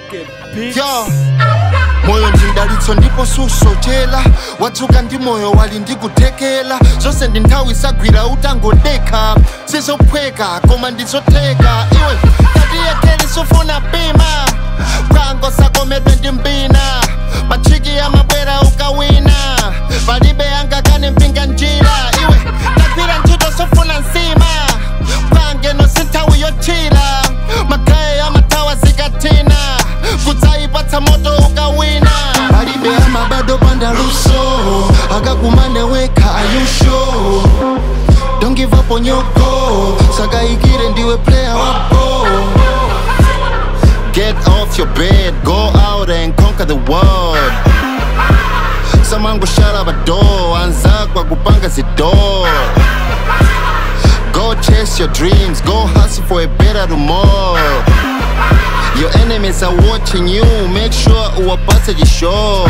yo moyo ndindalitso ndipo susochera wadzuka ndi moyo wali ndikuthekera zonse ndi nthawi isagwira utangodekha sizophweka koma ndizotheka iwe tatiyekeli sufuna pima kwango sakomedwe ndi mbina machiki amabwera ukawina palibe angakane mpinga njira iwe tagwira ntchito sofuna nsima pangeno sinthawi yochira magaye amathawa zikatina kudzayipatsa moto ukawina palibe amabado pandaluso akakumane wekha ayusho don't give up on your goal sakayikire ndiwe player wa ball Get off your bed, go out and conquer the world. Samangu shut up a door, anzakwa kupanga zidor. Go chase your dreams, go hustle for a better tomorrow. Your enemies are watching you, make sure uwapate jisho.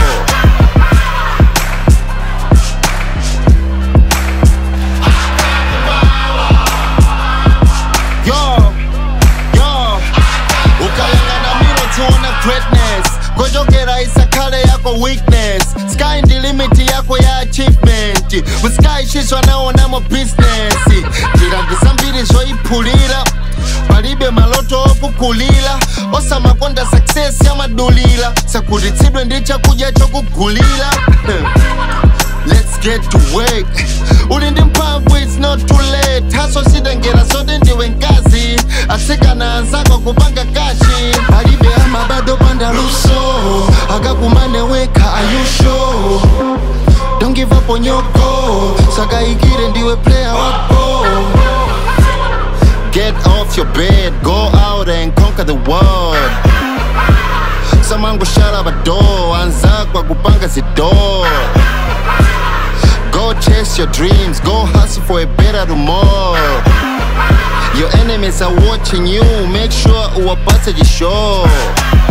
Yo, yo, ukayangana miro tiona greatness kojokera isakhale yako weakness sky ndi limit yako ya achievement musky shiswa naonamo business njira ndisambiri zoyiphulira palibe maloto okukulira osamakonda success yamadulira sakhutitsidwe ndi chakudya chokugulira Let's get to work uli ndi mphamvu it's not too late haso sitengera zote ndiwe nkazi atsikana anzako kupanga kashi palibe amabado pandaluso akakumane wekha ayusho don't give up on your goal sakayikire ndiwe player wa ball Get off your bed, go out and conquer the world. Samangu shut up a door, anzakwa kupanga zidor. Go chase your dreams, go hustle for a better tomorrow. Your enemies are watching you, make sure uwapate jisho.